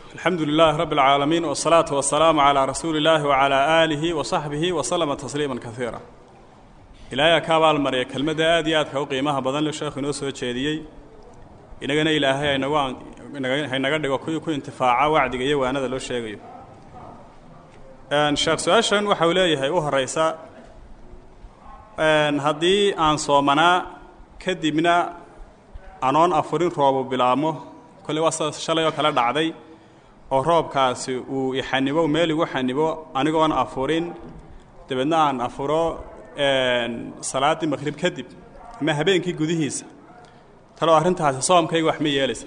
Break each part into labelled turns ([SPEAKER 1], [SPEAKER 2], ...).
[SPEAKER 1] alxamdu lilaah rabi اlcaalamiin wالsalaatu wasalaamu calaa rasuuli illaahi wacalaa aalihi wa saxbihi waslama tasliima kaiira ilaahay ka abaalmariya kelmadda aad iyo aadka u qiimaha badan le sheekhu inoo soo jeediyey inagana ilaahay haynaga dhigo kuwii ku intifaaca wacdiga iyo waanada loo sheegayo sheekh su-aashan waxa uu leeyahay u horeysa haddii aan soomanaa kadibna anoon afurin roobu bilaabmo kolley waa sida shalay oo kale dhacday oo roobkaasi uu ixanibo meel igu xanibo anigoon afurin dabeedna aan afuro salaaddii maqhrib kadib ama habeenkii gudihiisa taloo arrintaasi soomkayga wax ma yeelaysa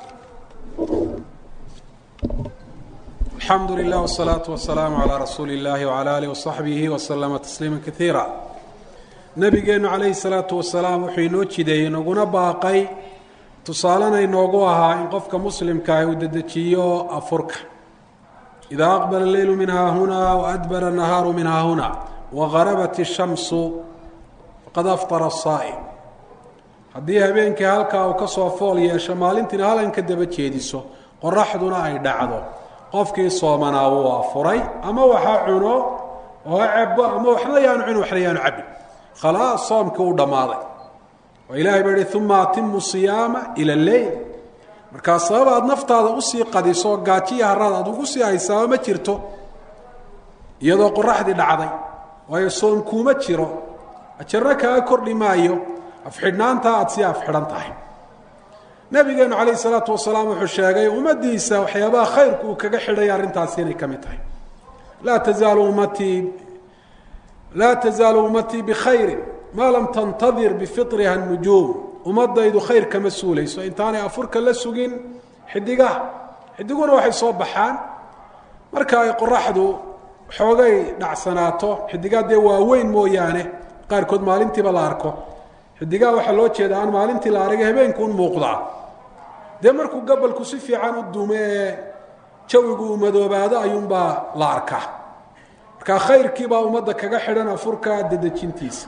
[SPEAKER 2] alxamdu lilah wsalaatu wasalaamu calaa rasuuli illaahi wcala alih wasaxbihi waslama tasliima kaiira nebigeennu calayhi salaatu wasalaam wuxuu inoo jideeyey naguna baaqay tusaalena inoogu ahaa in qofka muslimkaah uu dedejiyo afurka idaa aqbala leylu min haahunaa waadbara anahaaru min haahuna wagarabat ishamsu faqad aftara asaa'im haddii habeenkii halkaa uu ka soo fool yeesho maalintiina halan ka daba jeediso qoraxduna ay dhacdo qofkii soomanaa wuu afuray ama waxa cuno oo cabo ama waxna yaanu cunin waxna yaanu cabin khalaas soomkii uu dhammaaday oo ilaahay baa yihi uma atimu siyaama ila leyl markaa sabab aad naftaada usii qadiso gaajiya haraad aad ugu sii haysaaba ma jirto iyadoo qoraxdii dhacday waayo soom kuuma jiro ajarna kaaga kordhi maayo afxidhnaantaa aada sii afxidhan tahay nabigeenu calayh isalaatu wasalaam wuxuu sheegay ummaddiisa waxyaabaha khayrku uu kaga xidhay arrintaasi inay ka mid tahay laa tazaalu ummatii laa tazaalu ummatii bikhayrin maa lam tantadir bifitriha nujuum ummadaydu khayr kama suulayso intaanay afurka la sugin xidigaha xidiguna waxay soo baxaan marka ay qoraxdu xoogay dhacsanaato xidigaa dee waaweyn mooyaane qaarkood maalintiiba la arko xidigaha waxaa loo jeeda aan maalintii la aragay habeenkuun muuqdaa dee markuu gabalku si fiican u dume ee jawigu uu madoobaado ayuunbaa la arkaa marka khayrkiibaa ummadda kaga xidhan afurka dedejintiisa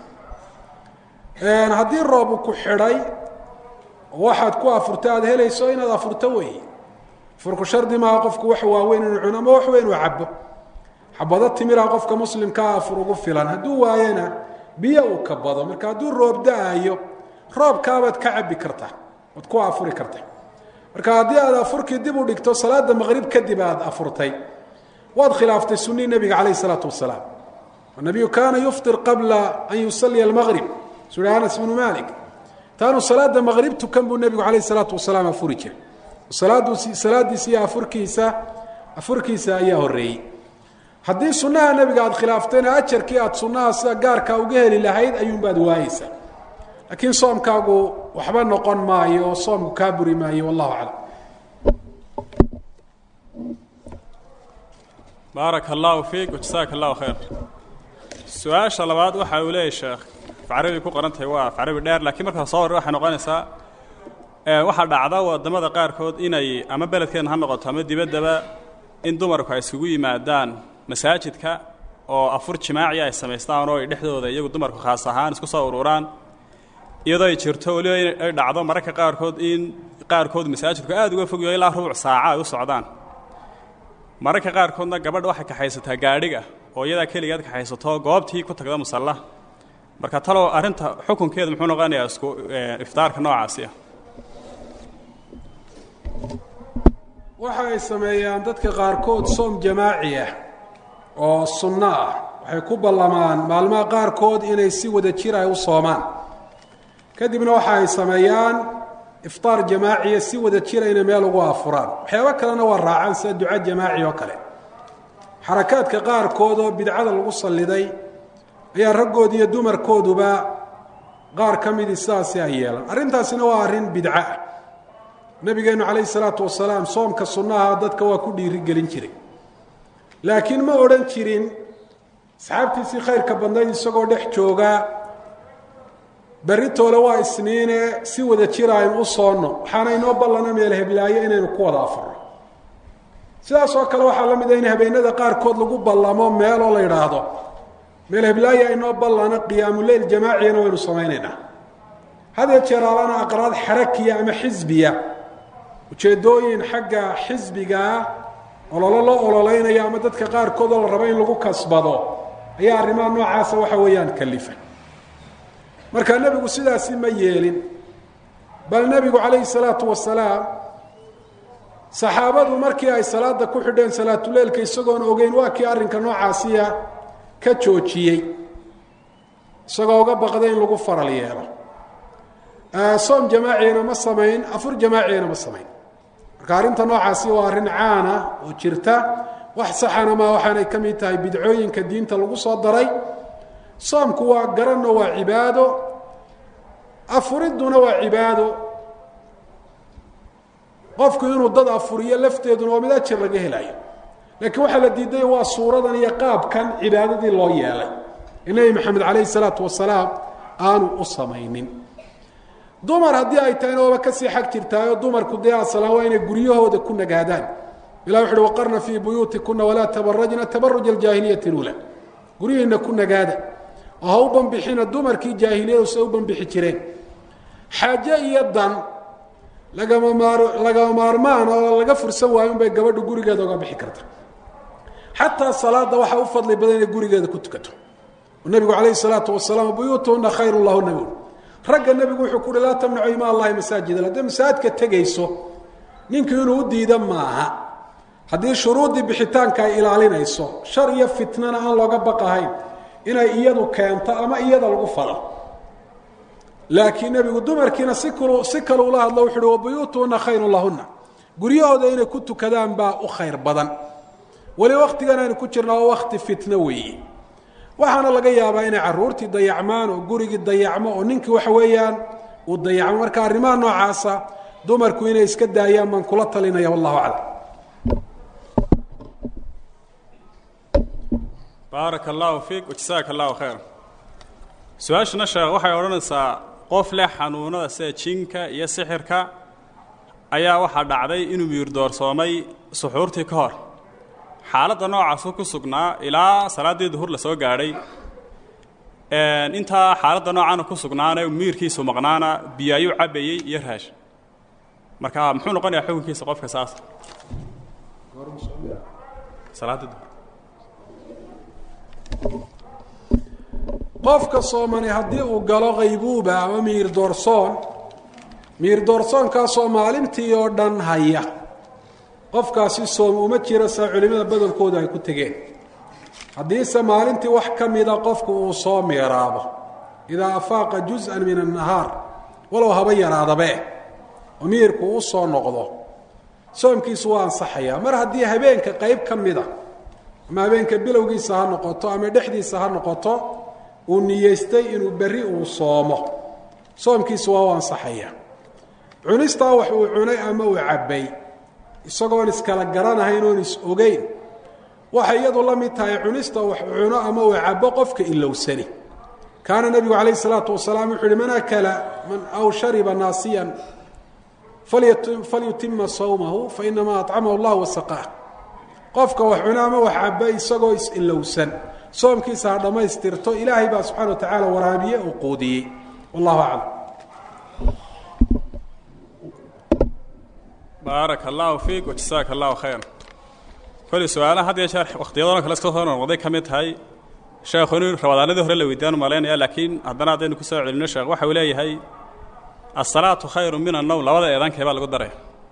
[SPEAKER 2] haddii roobu ku xidhay waxaad ku afurta aada helayso inaad afurto weeye afurku shardi maaha qofku wax waaweyn inuu cuno ama wax weyn uu cabo xabado timira qofka muslimkaa afur ugu filan hadduu waayana biyo uu ka bado marka hadduu roob da-ayo roobkaabaad ka cabi kartaa oad ku afuri kartaa marka haddii aad afurkii dib u dhigto salaada maqrib kadib aad afurtay waad khilaaftay sunii nebiga calayh isalaatu wasalaam nabiyu kaana yuftir qabla an yusaliya almaqrib sui anas bnu malik taanu salaada maqrib tukan buu nebigu calayh isalaatu wasalaam afuri jiray salaadiisa iyo afurkiisa afurkiisa ayaa horeeyey haddii sunnaha nebiga aada khilaaftayna ajarkii aada sunnaha sida gaarkaa uga heli lahayd ayuunbaad waayeysaa laakiin soomkaagu waxba noqon maayo oo soomku kaa buri maayo wallahu aclam
[SPEAKER 1] baaraka allahu fiik wajasaaka allahu khayr su-aasha labaad waxa uu leeyahy sheekh afcarabi ku qoran tahay waa afcarabi dheer laakiin markaa soo war waxay noqonaysaa waxaa dhacda wadamada qaarkood inay ama beledkeena ha noqoto ama dibaddaba in dumarku ay isugu yimaadaan masaajidka oo afur jimaaci ay samaystaan oo ay dhexdooda iyagu dumarku khaas ahaan isku soo ururaan iyadoo ay jirto weliba ay dhacdo mararka qaarkood in qaarkood masaajidku aada uga fogyaho ilaa rubuc saaca ay u socdaan mararka qaarkoodna gabadha waxay kaxaysataa gaadhiga oo iyadaa keligeed kaxaysato goobtii ku tagda musalla marka talow arrinta xukunkeedu muxuu noqonayaa isku iftaarka noocaasi ah
[SPEAKER 2] waxa ay sameeyaan dadka qaarkood soom jamaaci ah oo sunno ah waxay ku ballamaan maalmaha qaarkood inay si wada jir ay u soomaan kadibna waxa ay sameeyaan iftaar jamaaciya si wada jira inay meel ugu afuraan waxyaabo kalena waa raacaan sida duco jamaaci oo kale xarakaadka qaarkood oo bidcada lagu salliday ayaa raggood iyo dumarkooduba qaar ka midii sidaasi ay yeelan arrintaasina waa arrin bidco ah nabigeenu calayhi salaatu wasalaam soomka sunnaha dadka waa ku dhiirigelin jiray laakiin ma odhan jirin asxaabtiisii khayrka badnayd isagoo dhex jooga beritoole waa isniine si wada jira aynu u soonno waxaana inoo ballana meel heblaayo inaynu ku wada afurno sidaas oo kale waxaa la mid a in habeenada qaarkood lagu ballamo meeloo la yidhaahdo meel heblaayo aynoo ballana qiyaamuleyl jamaaciyana waynu samaynaynaa hadee jeer alana aqraad xarakiya ama xisbiya ujeeddooyin xagga xisbigaa ololo loo ololeynayo ama dadka qaarkood oo la rabo in lagu kasbado ayaa arrimaha noocaasa waxa weeyaan kalifa marka nebigu sidaasi ma yeelin bal nebigu calayhi salaatu wasalaam saxaabadu markii ay salaada ku xidheen salaatuleilka isagoon ogeyn waa kii arrinka noocaasiya ka joojiyey isagoo uga baqday in lagu faral yeelo soom jamaaciyana ma samayn afur jamaaciyana ma samayn marka arrinta noocaasi waa arrin caana oo jirta wax saxana maa waxaanay ka mid tahay bidcooyinka diinta lagu soo daray soomku waa garanno waa cibaado afuridduna waa cibaado qofku inuu dad afuriyo lafteeduna waa mid ajir laga helayo laakiin waxaa la diiday waa suuradan iyo qaabkan cibaadadii loo yeelay ee nebi maxamed calayhi salaatu wasalaam aanu u samaynin dumar haddii ay tahayna waaba kasii xag jirtaayo dumarku dee aslaan waa inay guryahooda ku nagaadaan ilah wuxu uhi waqarna fii buyuutikuna walaa tabarajna tabaruja aljaahiliyati lula guryihiina ku nagaada oo ha u banbixina dumarkii jaahiliyadu say u banbixi jireen xaaje iyo dan lagama maar lagama maarmaan oo laga fursan waayo unbay gabadhu gurigeeda uga bixi karta xataa salaada waxaa u fadli badan inay gurigeeda ku tukato nabigu calayhi salaatu wasalaam buyuutuhuna khayru lahuna bui ragga nebigu wuxuu ku uhi laa tamnacu ima allahi masaajid hadday masaajidka tegayso ninku inuu u diida maaha haddii shuruuddii bixitaanka ay ilaalinayso shar iyo fitnana aan looga baqahayn inay iyadu keento ama iyada lagu falo laakiin nebigu dumarkiina si kal si kale ula hadlo wuxu uhi wabuyuutuhuna khayru lahuna guryahooda inay ku tukadaan baa u khayr badan weli waktigan aynu ku jirna waa wakti fitno weeye waxaana laga yaabaa inay caruurtii dayacmaan oo gurigii dayacmo oo ninkii waxa weeyaan uu dayacmo marka arrimaha noocaasa dumarku inay iska daayaan baan kula talinaya wallahu aclam
[SPEAKER 1] baaraka allahu fiik wajasaaka allahu khayr su-aashana sheekh waxay odhanaysaa qof leh xanuunada sida jinka iyo sixirka ayaa waxaa dhacday inuu miirdoorsoomay suxuurtii ka hor xaaladda noocaasu ku sugnaa ilaa salaaddii duhur la soo gaadhay intaa xaaladda noocaana ku sugnaana miirkiisu maqnaana biyo ayuu cabayey iyo raash marka muxuu noqonayaa xukunkiisa qofka saas salaaddii duhur
[SPEAKER 2] qofka soomani haddii uu galo qaybuuba ama miir doorsoon miir doorsoonkaasoo maalintii oo dhan haya qofkaasi soom uma jiro saa culimmada badankoodu ay ku tegeen haddiise maalintii wax ka mida qofku uu soo miiraabo idaa afaaqa juz-an min annahaar walow haba yaraadabee oo miirku u soo noqdo soomkiisu waa ansaxayaa mar haddii habeenka qayb ka mida ama habeenka bilowgiisa ha noqoto ama dhexdiisa ha noqoto uu niyeystay inuu berri uu soomo soomkiisu waa u ansaxayaa cunistaa wax uu cunay ama uu cabbay isagoon iskala garanahayn oon is ogeyn waxay iyadu la mid tahay cunista wax cuno ama uu cabo qofka ilowsani kaana nebigu calayh isalaatu wasalaam wuxu uhi man akala man aw shariba naasiyan falyutima sawmahu fainamaa acamahu allah wasaqaah qofka wax cuno ama wax cabo isagoo is-ilowsan soomkiisa ha dhammaystirto ilaahay baa subxana wa tacaala waraabiye uu quudiyey wallahu aclam
[SPEAKER 1] baaraka allahu fiik wajasaaka allahu khayr koley su-aalaha had iyo jeer wakhtiyadano kale iska soo noqday ka mid tahay sheekhu inuu rabadaanadii hore la weydiiyaan malaynaya laakiin haddana haddaynu ku soo celino sheekh waxa uu leeyahay asalaatu khayru min annowm labada eedankee baa lagu daray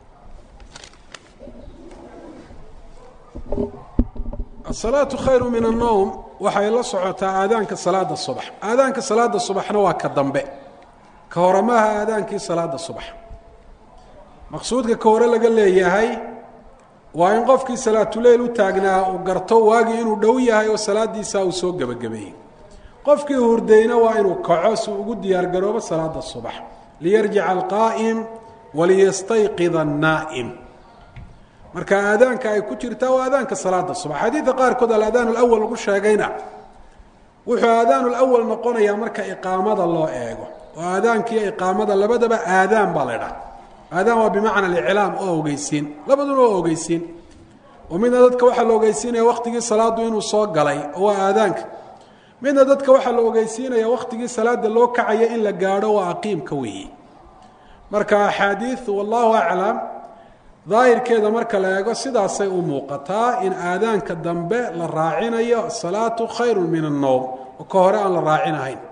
[SPEAKER 2] asalaatu khayru min annowm waxay la socotaa aadaanka salaada subax aadaanka salaada subaxna waa ka dambe ka hore maaha aadaankii salaada subax maqsuudka ka hore laga leeyahay waa in qofkii salaatuleyl u taagnaa uu garto waagii inuu dhow yahay oo salaadiisaa uu soo gebagabeeyey qofkii hurdayna waa inuu kaco si ugu diyaargaroobo salaada subax liyarjica alqaa'im waliyastayqida annaa'im marka aadaanka ay ku jirtaa waa aadaanka salaada subax xadiidka qaarkood aladaan alawal lagu sheegayna wuxuu aadaan lawal noqonayaa marka iqaamada loo eego oo aadaankiiyo iqaamada labadaba aadaan baa la ydhaha aadaan waa bimacna aliclaam oo ogeysiin labaduna waa ogeysiin oo midna dadka waxaa la ogeysiinaya waktigii salaadu inuu soo galay oo waa aadaanka midna dadka waxaa la ogeysiinaya waktigii salaada loo kacaya in la gaadho waa aqiimka weeye marka axaadiiu wallahu aclam daahirkeeda marka la eego sidaasay u muuqataa in aadaanka dambe la raacinayo asalaatu khayru min annowm oo ka hore aan la raacinahayn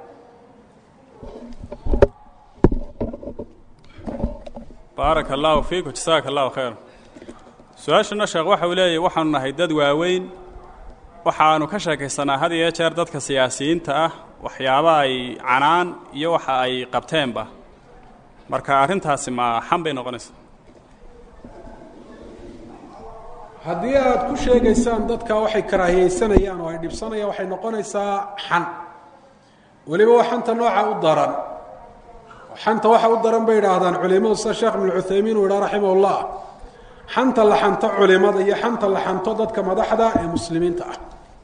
[SPEAKER 1] baaraka allaahu fiiku jasaaka allahu khayr su-aashana sheekh waxa uu leeyahy waxaanu nahay dad waaweyn waxaanu ka sheekaysanaa had iyo jeer dadka siyaasiyiinta ah waxyaaba ay canaan iyo waxa ay qabteenba marka arrintaasi ma xan bay noqonaysaa
[SPEAKER 2] haddii aada ku sheegaysaan dadka waxay karaahiyeysanayaan oo ay dhibsanayaan waxay noqonaysaa xan weliba waa xanta nooca u daran xanta waxa u daran bay idhaahdaan culimadu sida sheekh ibnu cuthaymiin uu idhaha raximah ullah xanta la xanto culimada iyo xanta la xanto dadka madaxda ee muslimiinta ah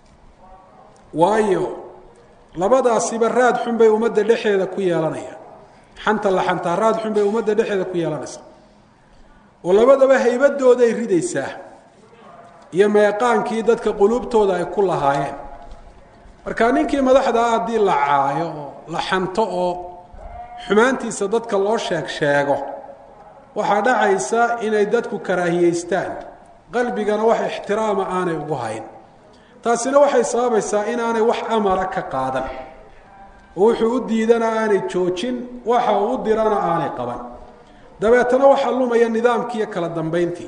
[SPEAKER 2] waayo labadaasiba raad xun bay ummadda dhexeeda ku yeelanayaan xanta la xantaa raad xun bay ummadda dhexeeda ku yeelanaysaa oo labadaba haybadooday ridaysaa iyo meeqaankii dadka quluubtooda ay ku lahaayeen marka ninkii madaxda ah haddii la caayo oo la xanto oo xumaantiisa dadka loo sheeg sheego waxaa dhacaysa inay dadku karaahiyeystaan qalbigana wax ixtiraama aanay ugu hayn taasina waxay sababaysaa inaanay wax amara ka qaadan oo wuxuu u diidana aanay joojin waxa uu u dirana aanay qaban dabeetana waxaa lumaya nidaamkii iyo kala dambayntii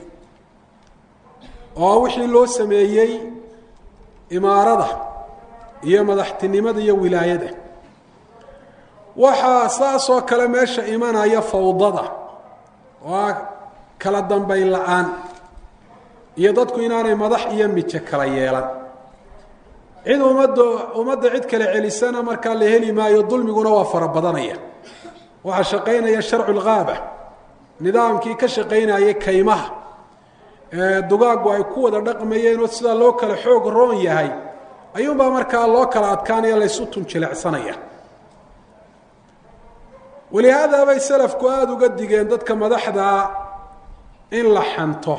[SPEAKER 2] oo wixii loo sameeyey imaarada iyo madaxtinimada iyo wilaayada waxaa saasoo kale meesha imanaya fawdada oo kala dambayn la-aan iyo dadku inaanay madax iyo mijo kala yeelan cid ummadda ummadda cid kale celisana markaa la heli maayo dulmiguna waa fara badanaya waxaa shaqaynaya sharcu lgaaba nidaamkii ka shaqaynayay kaymaha ee dugaaggu ay ku wada dhaqmayeen oo sidaa loo kala xoog roon yahay ayuunbaa markaa loo kala adkaanaya laysu tunjilecsanaya walihaada bay salafku aada uga digeen dadka madaxdaa in la xanto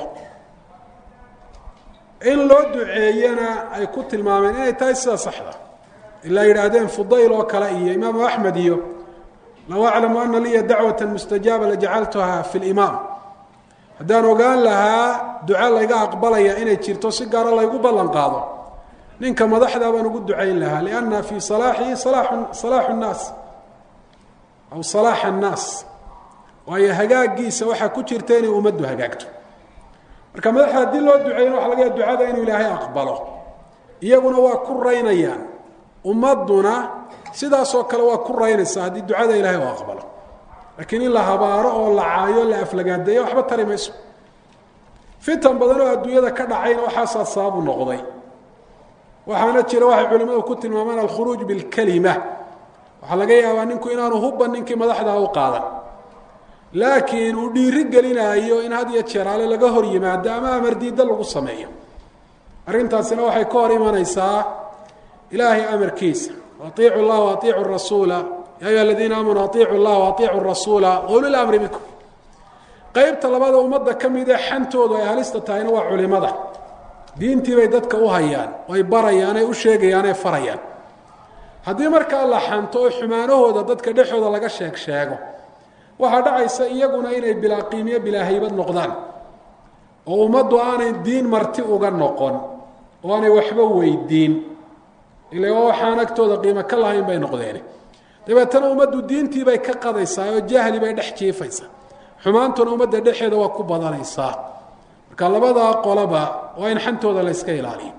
[SPEAKER 2] in loo duceeyana ay ku tilmaameen inay tahay sida saxda ilaa yidhaahdeen fudayl oo kale iyo imaamu axmed iyo low aclamu ana liya dacwata mustajaaba lajacaltuha fi limaam haddaan ogaan lahaa duco layga aqbalaya inay jirto si gaaro laygu ballan qaado ninka madaxdaa baan ugu ducayn lahaa lianna fii salaaxihi salaaxu salaaxu nnaas aw salaax annaas waayo hagaagiisa waxaa ku jirta inay ummaddu hagaagto marka madaxda haddii loo duceeyna waxa laga yaha ducada inuu ilaahay aqbalo iyaguna waa ku raynayaan ummadduna sidaasoo kale waa ku raynaysaa haddii ducada ilaahay u aqbalo laakiin in la habaaro oo la caayo la aflagaadeeyo waxba tari mayso fitan badan oo adduunyada ka dhacayna waxaasaa sababu noqday waxaana jira waxay culimmadu ku tilmaamaan alkhuruuj bilkalima waxaa laga yaabaa ninku inaanu hubban ninkii madaxdaa u qaadan laakiin uu dhiiri gelinaayo in had iyo jeeraale laga hor yimaado ama amardiidda lagu sameeyo arrintaasina waxay ka hor imanaysaa ilaahay amarkiisa aiicu llah aiicu rasuula ya ayuha aladiina aamanuu aiicu llah aiicu rasuula ulil amri bikum qeybta labada ummadda ka mid ee xantoodu ay halista tahayna waa culimada diintii bay dadka u hayaan ay barayaan ay u sheegayaan ay farayaan haddii markaa la xanto oo xumaanahooda dadka dhexooda laga sheeg sheego waxaa dhacaysa iyaguna inay bilaa qiimiyo bilaa haybad noqdaan oo ummaddu aanay diin marti uga noqon oo aanay waxba weydiin ila waa waxaan agtooda qiimo ka lahayn bay noqdeen dabeetana ummaddu diintii bay ka qadaysaa oo jahli bay dhex jiifaysaa xumaantuna ummadda dhexeeda waa ku badanaysaa marka labadaa qoloba waa in xantooda la yska ilaaliyo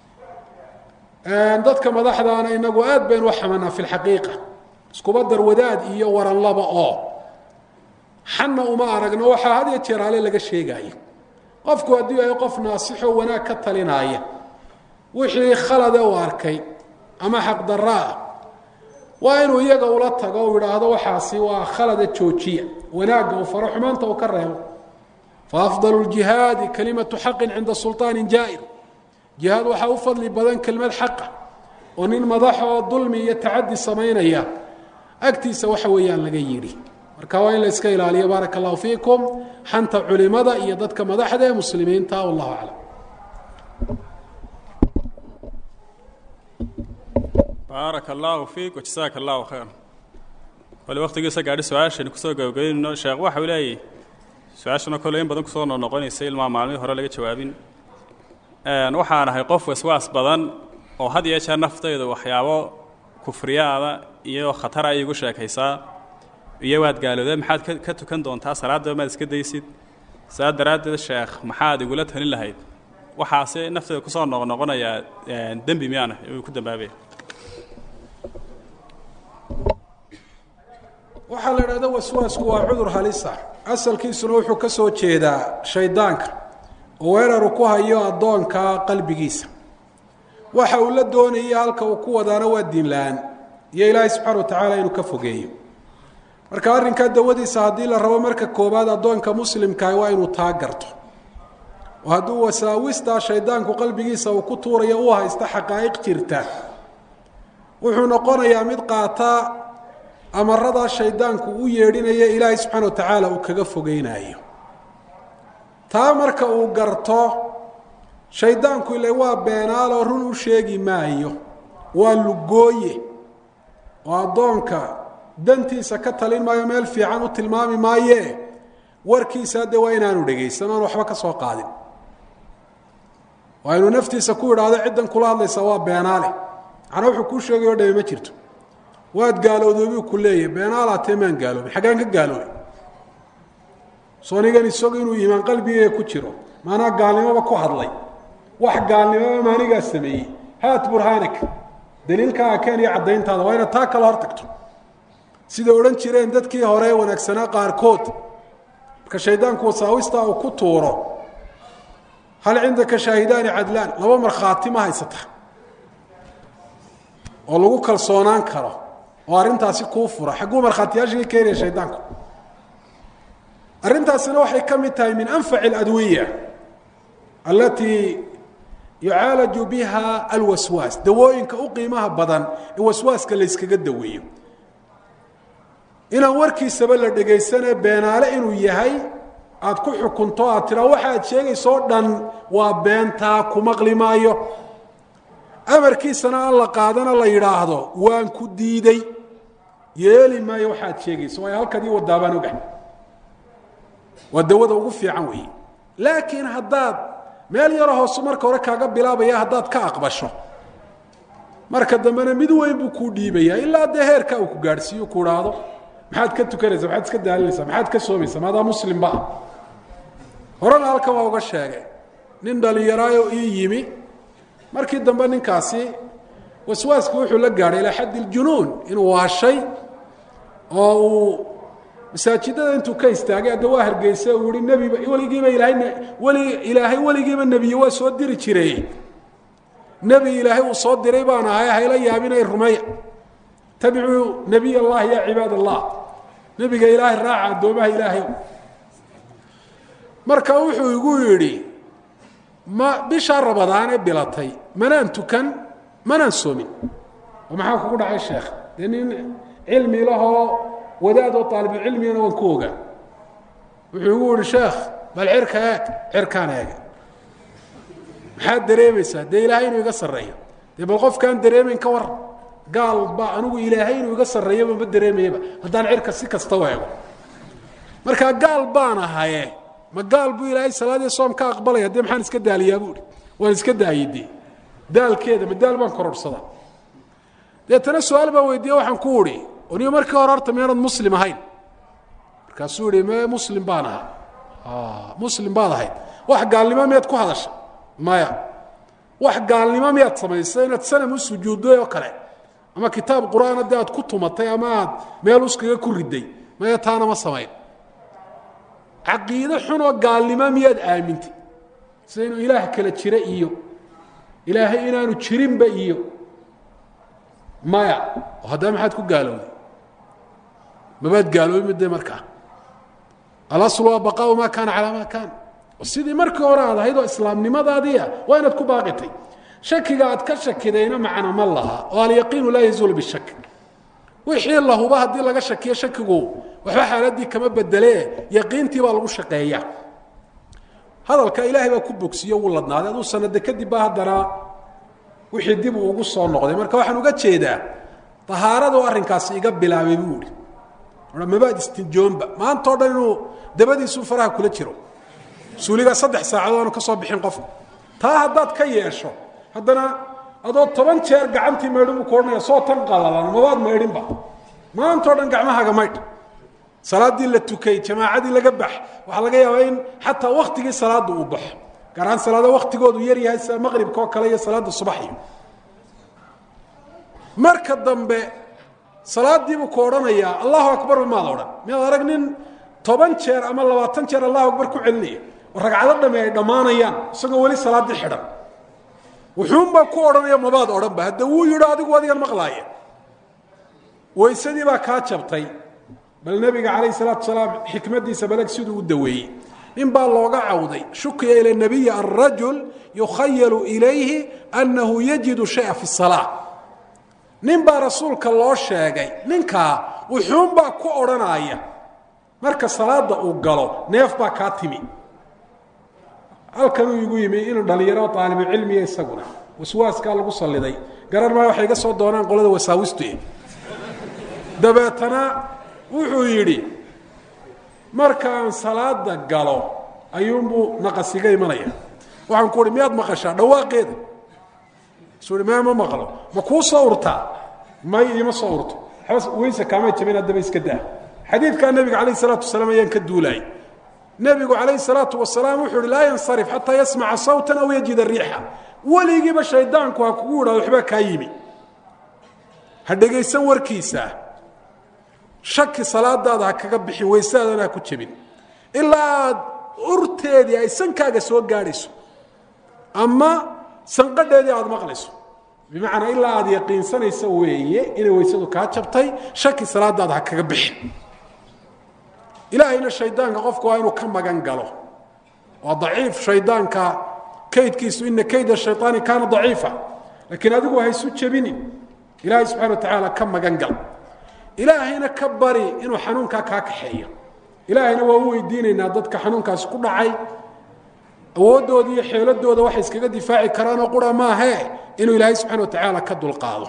[SPEAKER 2] dadka madaxdaana inagu aad baynu u xamanaa fi lxaqiiqa iskuba dar wadaad iyo waran laba oo xanna uma aragno waxaa had iyo jeer ale laga sheegaayo qofku haddii ay qof naasixoo wanaag ka talinaaya wixii khalade uu arkay ama xaqdarra ah waa inuu iyaga ula tago u idhaahdo waxaasi waa khalada joojiya wanaagga uu faro xumaanta uu ka reebo fa afdalu ljihaadi kalimatu xaqin cinda sulطaanin jaa'ir jihaad waxaa u fadli badan kelmad xaqa oo nin madaxoo dulmi iyo tacadi samaynaya agtiisa waxa weeyaan laga yidhi marka waa in la iska ilaaliyo baaraka allahu fiikum xanta culimada iyo dadka madaxda ee muslimiinta wallahu aclam
[SPEAKER 1] baaraka allaahu fiik wajasaaka allahu khayr wali waktigiisa gaadhi su-aashaynu kusoo gabagaynayno sheekh waxau leeyahy su-aashana kole in badan kusoo noqnoqonaysa ilmaa maalmihii hore laga jawaabin waxaan ahay qof waswaas badan oo had iyo jeer naftaydu waxyaabo kufriyaada iyo khatara ay igu sheekaysaa iyo waad gaalooda maxaad ka ka tukan doontaa salaadaba maad iska daysid saa daraaddeed sheekh maxaad igula talin lahayd waxaase naftayda kusoo noqnoqonayaa dembi miyaana uu ku dambaabaya
[SPEAKER 2] waxaa la idhahda waswaasku waa cudur halisa asalkiisuna wuxuu ka soo jeedaa shaydaanka oo weeraru ku hayo addoonka qalbigiisa waxa uu la doonaya halka uu ku wadaana waa diin la-aan iyo ilaahay subxaana wa tacaala inuu ka fogeeyo marka arrinkaa dawadiisa haddii la rabo marka koowaad addoonka muslimkaah waa inuu taa garto oo hadduu wasaawistaa shaydaanku qalbigiisa uu ku tuurayo u haysta xaqaa'iq jirta wuxuu noqonayaa mid qaata amaradaa shaydaanku u yeedhinaya ilaahay subxaana wa tacaala uu kaga fogeynayo taa marka uu garto shaydaanku ile waa beenaaloo run u sheegi maayo waa lugooye oo addoonka dantiisa ka talin maayo meel fiican u tilmaami maayee warkiisa de waa inaanu dhegaysan oan waxba ka soo qaadin waa inuu naftiisa ku idhaahdo ciddan kula hadlaysa waa beenaale macnaa wuxuu kuu sheegayo dhami ma jirto waad gaalowdoobuu ku leeyahy beenaalaatee maan gaaloobin xaggaan ka gaaloobay soonigan isagu inuu iimaan qalbigeega ku jiro maanaa gaalnimoba ku hadlay wax gaalnimoba maanigaa sameeyey haat burhaanak daliilkaaga keen iyo caddayntaada waa inaad taa kala hor tagto sida odhan jireen dadkii hore wanaagsanaa qaarkood marka shaydaanku wasaawistaa uu ku tuuro hal cindaka shaahidaani cadlaan laba markhaati ma haysata oo lagu kalsoonaan karo oo arrintaasi kuu fura xagguu markhaatiyaashii ka keenaya shaydaanku arrintaasina waxay ka mid tahay min anfaci اladwiya alatii yucaalaju biha alwaswaas dawooyinka u qiimaha badan ee waswaaska layskaga daweeyo inaan warkiisaba la dhegaysanee beenaale inuu yahay aad ku xukunto aad tiraa waxa aad sheegayso o dhan waa beentaa ku maqli maayo amarkiisana aan la qaadana la yidhaahdo waan ku diiday yeeli maayo waxaad sheegayso waayo halkadii wadaabaan ogahay waa dawada ugu fiican weeye laakiin haddaad meel yaro hoosu marka hore kaaga bilaabaya haddaad ka aqbasho marka dambena mid weyn buu kuu dhiibaya ilaa dee heerkaa uu ku gaadhsiiyo ku idhaahdo maxaad ka tukanaysa maxaad iska daalinaysaa maxaad ka soomaysa maadaa muslimba ah horena halkan waa uga sheegay nin dhalinyaraayo ii yimi markii dambe ninkaasi waswaasku wuxuu la gaadhay ilaa xaddi ljunuun inuu waashay oo uu masaajidada intuu ka istaagay adda waa hargeysa uu yihi nebiba weligiiba ilaahay weli ilaahay weligiiba nebiye waa soo diri jiray nebi ilaahay uu soo diray baan ahay hayla yaabinay rumeeya tabicuu nebiy allah ya cibaad allah nebiga ilaahay raaca addoomaha ilaahay marka wuxuu igu yidhi ma bishaa rabadaan ee bilatay manaan tukan manaan soomin oo maxaa kugu dhacay sheekh dee nin cilmi lahoo wadaadoo aalibulcilmigana waan ku ogaa wuxuu igu yihi sheekh bal cirka eeg cirkaan eega maxaad dareemaysaa dee ilaahay inuu iga sarreeyo dee bal qofkaan dareemayn ka war gaal ba anigu ilaahay inuu iga sarreeyaba ma dareemayaba haddaan cirka si kasta u eego markaa gaal baan ahaye ma gaal buu ilaahay salaadii soom ka aqbalaya dee maxaan iska daaliyaa buuhi waan iska daayey dee daalkeeda ma daal baan kororhsadaa deetana su-aal baan weydiiye waxaan ku uhi oniyo markii hore horta miyaanad muslim ahayn markaasuu yihi me muslim baan ahaa muslim baad ahayd wax gaalnimo miyaad ku hadasha maya wax gaalnimo miyaad samaysay inaad sanam u sujuudday oo kale ama kitaab qur-aana dee aad ku tumatay ama aad meel uskaga ku riday maya taana ma samayn caqiide xunoo gaalnimo miyaad aamintay sida inuu ilaah kala jira iyo ilaahay inaanu jirinba iyo maya oo haddaba maxaad ku gaalowday mabaad gaaloobin de markaa alaslu waa baqaau maa kaana calaa maa kaana sidii markii hore aad ahayd oo islaamnimadaadiia waa inaad ku baaqitay shakiga aad ka shakidayna macna ma laha oo alyaqiinu laa yazuulu bishak wixii lahuba haddii laga shakiyo shakigu waxba xaaladii kama bedelee yaqiintii baa lagu shaqeeya hadalka ilaahay baa ku bogsiyo wuu ladnaaday aduu sanade kadib baa haddana wixii dib uu ugu soo noqday marka waxaan uga jeedaa tahaaradu arrinkaasi iga bilaabay buu ihi mabaad istinjoonba maantao dhan inuu dabadiisuu faraha kula jiro suuligaa saddex saacadood aanu ka soo bixin qofku taa haddaad ka yeesho haddana adoo toban jeer gacantii maydhin buu ku odhanaya soo tan qalalan mabaad maydhinba maantao dhan gacmahaaga maydh salaaddii la tukay jamaacadii laga bax waxaa laga yaabaa in xataa waktigii salaada uu baxo gaar ahaan salaada waktigoodu yar yahay sida maqribka oo kale iyo salaada subaxi marka dambe salaadiibuu ku odhanayaa allahu akbarba maad odhan miyaad arag nin toban jeer ama labaatan jeer allahu akbar ku celinaya oo ragcado dhame ay dhammaanayaan isagoo weli salaaddii xidhan wuxuunbaa ku odhanaya mabaad odhanba hadda wuu yidho adigu adigan maqlaaya waysadii baa kaa jabtay bal nebiga calayh salaatu salaam xikmadiisa baleg siduu u daweeyey nin baa looga cawday shukiya ila nabiyi arajul yukhayalu ilayhi annahu yajidu shaya fi salaa nin baa rasuulka loo sheegay ninkaa wuxuunbaa ku odhanaya marka salaada uu galo neef baa kaa timi halkanuu igu yimi inuu dhalinyaro aalibucilmiya isaguna waswaaskaa lagu saliday garan maa waxay iga soo doonaan qolada wasaawistu dabeetana wuxuu yidhi markaan salaada galo ayuunbuu naqasiga imanaya waxaan ku uhi miyaad maqashaa dhawaaqeeda isu i ma ma maqlo ma kuu soo urtaa may iima soo urto weyse kaama jabin haddaba iska daa xadiidkaa nebiga calayh isalaatu wasalaam ayaan ka duulaayay nebigu calayh salaatu wasalaam wuxuu uhi laa yansarif xataa yasmaca sawtan aw yajida riixa weligiiba shaydaanku ha kugu idhahdo waxbaa kaa yimi ha dhegaysan warkiisa shaki salaadaada ha kaga bixin weysaadana ha ku jebin ilaa aad urteedii ay sankaaga soo gaadhayso ama sanqadheedii aada maqlayso bimacnaa ilaa aada yaqiinsanayso weeye inay weysadu kaa jabtay shaki salaadaada ha kaga bixin ilaahayna shaydaanka qofku waa inuu ka magan galo waa daciif shaydaanka kaydkiisu ina kayda shayaani kaana daciifa laakiin adigu haysu jebinin ilaahay subxana wa tacaala ka magan gal ilaahayna ka bari inuu xanuunkaa kaa kaxeeyo ilaahayna waa u weydiinaynaa dadka xanuunkaasi ku dhacay awooddooda iyo xeeladooda waxay iskaga difaaci karaanoo qura maahee inuu ilaahay subxana wa tacaala ka dulqaado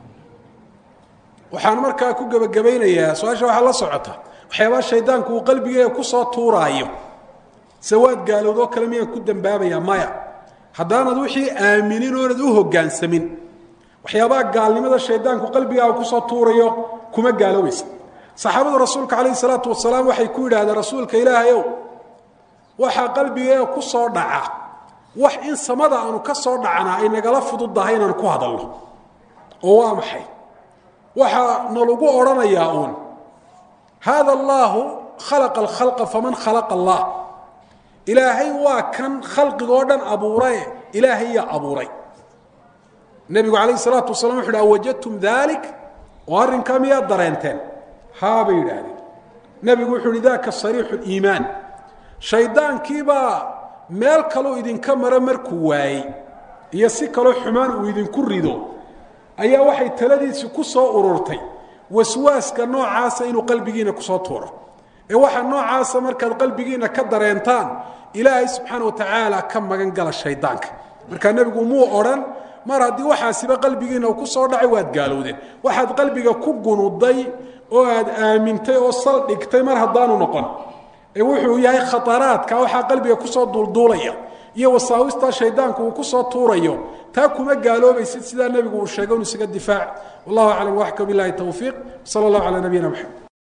[SPEAKER 2] waxaan markaa ku gebagabaynayaa su-aasha waxaa la socota waxyaabaa shaydaanku uu qalbigeega kusoo tuuraayo sawaad gaalowdoo kale miyaan ku dambaabayaa maya haddaanad wixii aaminin oonad u hoggaansamin waxyaabaha gaalnimada shaydaanku qalbigaaga kusoo tuurayo kuma gaaloobaysa saxaabadu rasuulka calayhi salaatu wasalaam waxay ku yidhahdeen rasuulka ilaahayow waxaa qalbigeega ku soo dhaca wax in samada aanu ka soo dhacnaa ay nagala fududdahay inaan ku hadalno oo waa maxay waxaa nalagu odhanayaa uun haada allaahu khalaqa alkhalqa faman khalaqa allah ilaahay waa kan khalqigoo dhan abuuraye ilaahay yaa abuuray nebigu calayh salaatu wasalaam wuxu uhi awajadtum dalik oo arrinkaa miyaad dareenteen haa bay yidhaahdeen nebigu wuxuu uhi daka sariixu liimaan shaydaankiibaa meel kaluu idinka mara markuu waayey iyo si kaloo xumaan uu idinku rido ayaa waxay taladiisi ku soo ururtay waswaaska noocaasa inuu qalbigiina kusoo tuuro ee waxaa noocaasa markaad qalbigiina ka dareentaan ilaahay subxaana wa tacaala ka magan gala shaydaanka markaa nebigu muu odhan mar haddii waxaasiba qalbigiina uu ku soo dhacay waad gaalowdeen waxaad qalbiga ku gunuday oo aad aamintay oo sal dhigtay mar haddaanu noqon ee wuxuu yahay khataraadka waxaa qalbiga kusoo duulduulaya iyo wasaawistaa shaydaanku uu kusoo tuurayo taa kuma gaaloobaysid sidaa nebigu uu sheegay inu isaga difaac wallahu aclam waxka bilahi towfiiq sala allahu calaa nabiyina maxamed